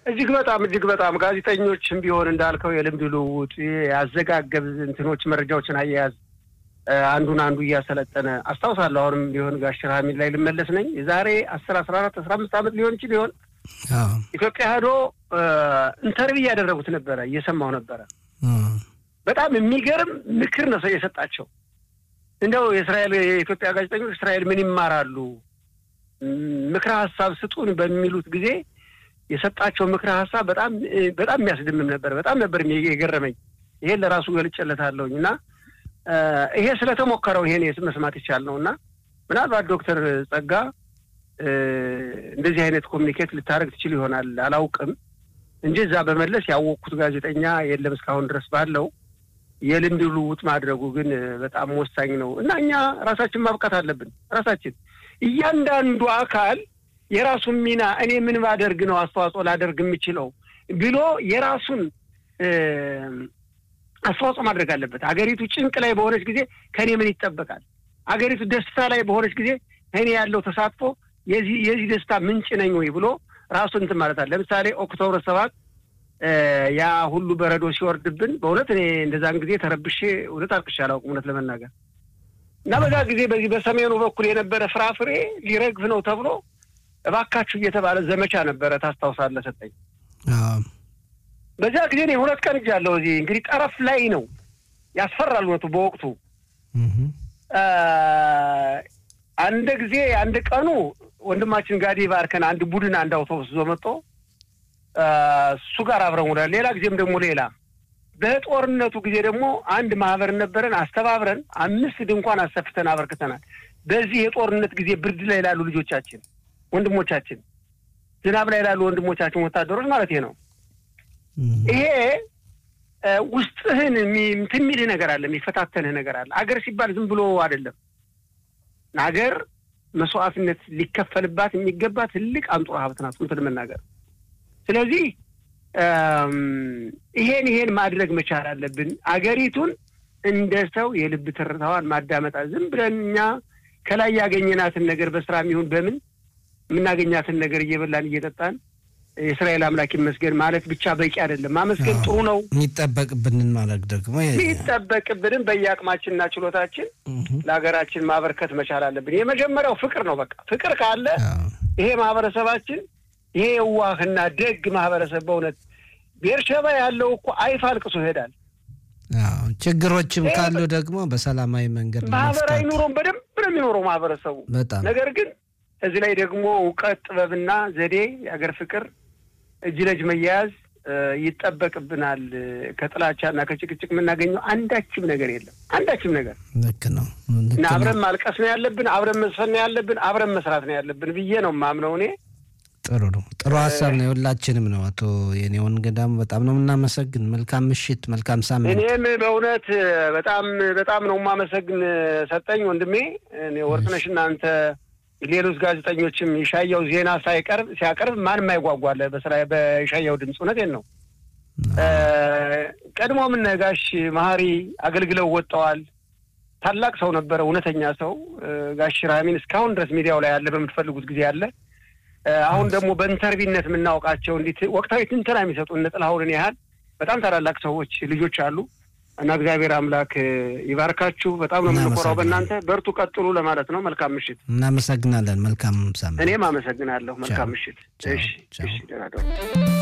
እጅግ በጣም እጅግ በጣም ጋዜጠኞችም ቢሆን እንዳልከው የልምድ ልውውጥ ያዘጋገብ እንትኖች መረጃዎችን አያያዝ አንዱን አንዱ እያሰለጠነ አስታውሳለሁ። አሁንም ቢሆን ጋሽ ራሚል ላይ ልመለስ ነኝ የዛሬ አስር አስራ አራት አስራ አምስት ዓመት ሊሆን ይችል ሊሆን ኢትዮጵያ ሄዶ ኢንተርቪው እያደረጉት ነበረ፣ እየሰማሁ ነበረ። በጣም የሚገርም ምክር ነው ሰው የሰጣቸው። እንደው የእስራኤል የኢትዮጵያ ጋዜጠኞች እስራኤል ምን ይማራሉ ምክረ ሀሳብ ስጡን በሚሉት ጊዜ የሰጣቸው ምክረ ሀሳብ በጣም በጣም የሚያስደምም ነበር። በጣም ነበር የገረመኝ። ይሄን ለራሱ ገልጬለታለሁኝ እና ይሄ ስለተሞከረው ይሄን መስማት ይቻል ነው እና ምናልባት ዶክተር ጸጋ እንደዚህ አይነት ኮሚኒኬት ልታደርግ ትችል ይሆናል አላውቅም እንጂ እዛ በመለስ ያወቅኩት ጋዜጠኛ የለም እስካሁን ድረስ ባለው የልምድ ልውውጥ ማድረጉ ግን በጣም ወሳኝ ነው እና እኛ ራሳችን ማብቃት አለብን። ራሳችን እያንዳንዱ አካል የራሱን ሚና እኔ ምን ባደርግ ነው አስተዋጽኦ ላደርግ የምችለው ብሎ የራሱን አስተዋጽኦ ማድረግ አለበት። አገሪቱ ጭንቅ ላይ በሆነች ጊዜ ከእኔ ምን ይጠበቃል? አገሪቱ ደስታ ላይ በሆነች ጊዜ እኔ ያለው ተሳትፎ የዚህ የዚህ ደስታ ምንጭ ነኝ ወይ ብሎ ራሱን እንትን ማለት አለ። ለምሳሌ ኦክቶበር ሰባት ያ ሁሉ በረዶ ሲወርድብን በእውነት እኔ እንደዛን ጊዜ ተረብሼ እውነት አልቅሼ አላውቅም እውነት ለመናገር እና በዛ ጊዜ በዚህ በሰሜኑ በኩል የነበረ ፍራፍሬ ሊረግፍ ነው ተብሎ እባካችሁ እየተባለ ዘመቻ ነበረ። ታስታውሳለህ ሰጠኝ። በዚያ ጊዜ እኔ ሁለት ቀን እጃለሁ። እዚህ እንግዲህ ጠረፍ ላይ ነው ያስፈራል። እውነቱ በወቅቱ አንድ ጊዜ አንድ ቀኑ ወንድማችን ጋዲ ባርከን አንድ ቡድን አንድ አውቶቡስ ይዞ መጥቶ እሱ ጋር አብረን ውላል። ሌላ ጊዜም ደግሞ ሌላ በጦርነቱ ጊዜ ደግሞ አንድ ማህበር ነበረን። አስተባብረን አምስት ድንኳን አሰፍተን አበርክተናል። በዚህ የጦርነት ጊዜ ብርድ ላይ ላሉ ልጆቻችን፣ ወንድሞቻችን፣ ዝናብ ላይ ላሉ ወንድሞቻችን ወታደሮች ማለት ነው። ይሄ ውስጥህን እንትን የሚልህ ነገር አለ፣ የሚፈታተንህ ነገር አለ። አገር ሲባል ዝም ብሎ አይደለም። አገር መስዋዕትነት ሊከፈልባት የሚገባ ትልቅ አንጡራ ሀብት ናት እውነት ለመናገር ስለዚህ ይሄን ይሄን ማድረግ መቻል አለብን። አገሪቱን እንደ ሰው የልብ ትርታዋን ማዳመጣ ዝም ብለን እኛ ከላይ ያገኘናትን ነገር በስራ የሚሆን በምን የምናገኛትን ነገር እየበላን እየጠጣን የእስራኤል አምላክ ይመስገን ማለት ብቻ በቂ አይደለም። ማመስገን ጥሩ ነው። የሚጠበቅብንን ማድረግ ደግሞ የሚጠበቅብንን በየአቅማችንና ችሎታችን ለሀገራችን ማበርከት መቻል አለብን። የመጀመሪያው ፍቅር ነው። በቃ ፍቅር ካለ ይሄ ማህበረሰባችን ይሄ የዋህና ደግ ማህበረሰብ በእውነት ቤርሸባ ያለው እኮ አይፍ አልቅሶ ይሄዳል። ችግሮችም ካሉ ደግሞ በሰላማዊ መንገድ ማህበራዊ ኑሮም በደንብ ነው የሚኖረው ማህበረሰቡ። በጣም ነገር ግን እዚህ ላይ ደግሞ እውቀት፣ ጥበብና ዘዴ፣ የአገር ፍቅር፣ እጅ ለእጅ መያያዝ ይጠበቅብናል። ከጥላቻና ከጭቅጭቅ የምናገኘው አንዳችም ነገር የለም። አንዳችም ነገር ልክ ነው እና አብረን ማልቀስ ነው ያለብን፣ አብረን መስፈን ነው ያለብን፣ አብረን መስራት ነው ያለብን ብዬ ነው የማምነው እኔ። ጥሩ ነው። ጥሩ ሀሳብ ነው። የሁላችንም ነው። አቶ የኔውን ገዳም በጣም ነው የምናመሰግን። መልካም ምሽት፣ መልካም ሳምንት። እኔም በእውነት በጣም በጣም ነው የማመሰግን ሰጠኝ ወንድሜ። ወርቅነሽ እናንተ ሌሎች ጋዜጠኞችም የሻያው ዜና ሳይቀርብ ሲያቀርብ ማንም አይጓጓለ በስራ በሻያው ድምፅ እውነቴን ነው። ቀድሞ ምን ጋሽ መሀሪ አገልግለው ወጥተዋል። ታላቅ ሰው ነበረ፣ እውነተኛ ሰው ጋሽ ራሚን እስካሁን ድረስ ሚዲያው ላይ ያለ በምትፈልጉት ጊዜ አለ። አሁን ደግሞ በኢንተርቪነት የምናውቃቸው እንዲት ወቅታዊ ትንተና የሚሰጡ እነ ጥላሁንን ያህል በጣም ታላላቅ ሰዎች ልጆች አሉ እና እግዚአብሔር አምላክ ይባርካችሁ። በጣም ነው የምንኮራው በእናንተ። በርቱ፣ ቀጥሉ ለማለት ነው። መልካም ምሽት። እናመሰግናለን። መልካም ሳምንት። እኔም አመሰግናለሁ። መልካም ምሽት። እሺ፣ እሺ፣ ደህና